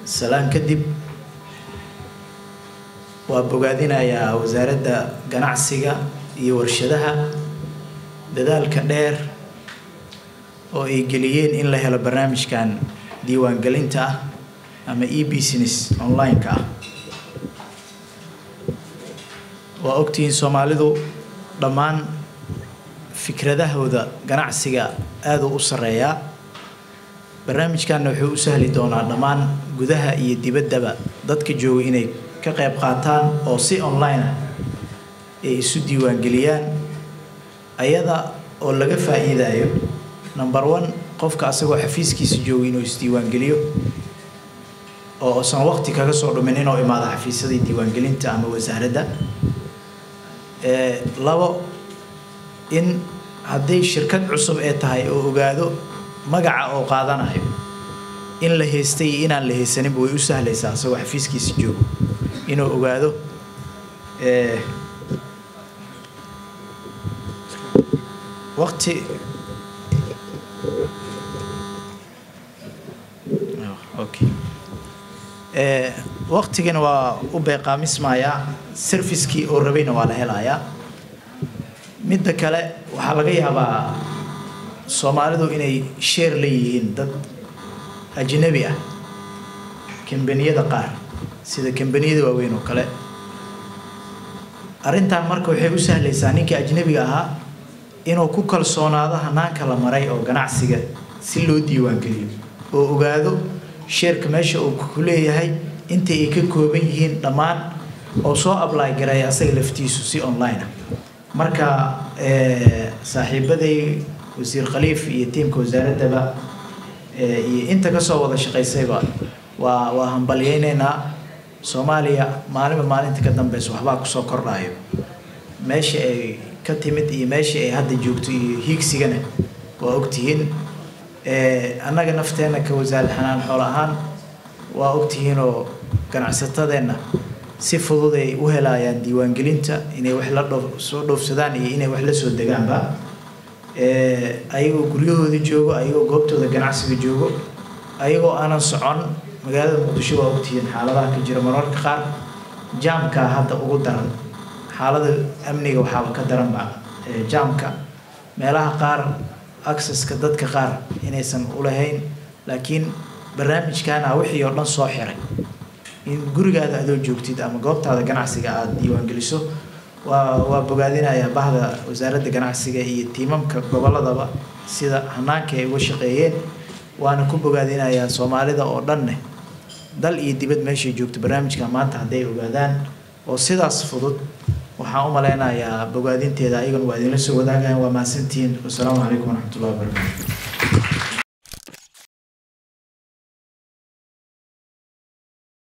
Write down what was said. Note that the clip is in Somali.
salaan kadib waa bogaadinayaa wasaaradda ganacsiga iyo warshadaha dadaalka dheer oo ay geliyeen in la helo barnaamijkan diiwaangelinta ah ama e business online-ka ah waa ogtihiin soomaalidu dhammaan fikradahooda ganacsiga aaduu u sarreeyaa barnaamijkanna wuxuu u sahli doonaa dhammaan gudaha iyo dibaddaba dadka jooga inay ka qayb qaataan oo si online ah ay isu diiwaangeliyaan ayada oo laga faa'iidayo number one qofka asagoo xafiiskiisa jooga inuu isdiiwaangeliyo oo usan waqti kaga soo dhumin inuu imaado xafiisyadii diiwaangelinta ama wasaaradda labo in hadday shirkad cusub ee tahay oo ogaado magaca oo qaadanayo in la haystay iyo inaan la haysaninba way u sahlaysaa asagoo xafiiskiisa joogo inuu ogaado waqti okay waqtigana waa u beeqaamismayaa servicekii oo rabayna waa la helayaa midda kale waxaa laga yaabaa soomaalidu inay sheer leeyihiin dad ajnabi ah kambaniyada qaar sida kambaniyada waaweyn oo kale arrintan marka waxay u sahlaysaa ninkii ajnabiga ahaa inuu ku kalsoonaado hanaanka la maray oo ganacsiga si loo diiwaangeliyo oo ogaado sheerka meesha uu ku leeyahay inta ay ka kooban yihiin dhammaan oo soo ably gareeya asaga laftiisu si online ah marka saaxiibaday wasiir khaliif iyo tiimka wasaaraddaba iyo inta kasoo wada shaqaysayba waa waa hambalyeyneynaa soomaaliya maalinba maalinta ka dambeysa waxbaa kusoo kordhayo meesha ay ka timid iyo meesha ay hadda joogto iyo hiigsigana waa ogtihiin annaga nafteenna ka wasaarad xanaan xoolo ahaan waa ogtihiinoo ganacsatadeenna si fudud ay u helayaan diiwaangelinta inay wax la dhoo soo dhoofsadaan iyo inay wax la soo degaanba ayagoo guryahooda joogo ayagoo goobtooda ganacsiga joogo ayagoo aanan socon magaalada muqdisho waa ogtihiin xaaladaha ka jira mararka qaar jaamka hadda ugu daran xaalada amniga waxaaba ka daranba jaamka meelaha qaar accesska dadka qaar inaysan ulahayn laakiin barnaamijkaana wixii oo dhan soo xiray in gurigaada adoo joogtid ama goobtaada ganacsiga aada diiwaangeliso waa waa bogaadinayaa bahda wasaaradda ganacsiga iyo tiimamka gobolladaba sida hanaanka ay uga shaqeeyeen waana ku bogaadinayaa soomaalida oo dhanne dal iyo dibad meeshay joogto barnaamijka maanta hadday ogaadaan oo sidaas fudud waxaan u maleynayaa bogaadinteeda ayagana waa idinla soo wadaagayaan waa mahadsantihiin wasalaamu calaykum waraxmatullahi wabarakatu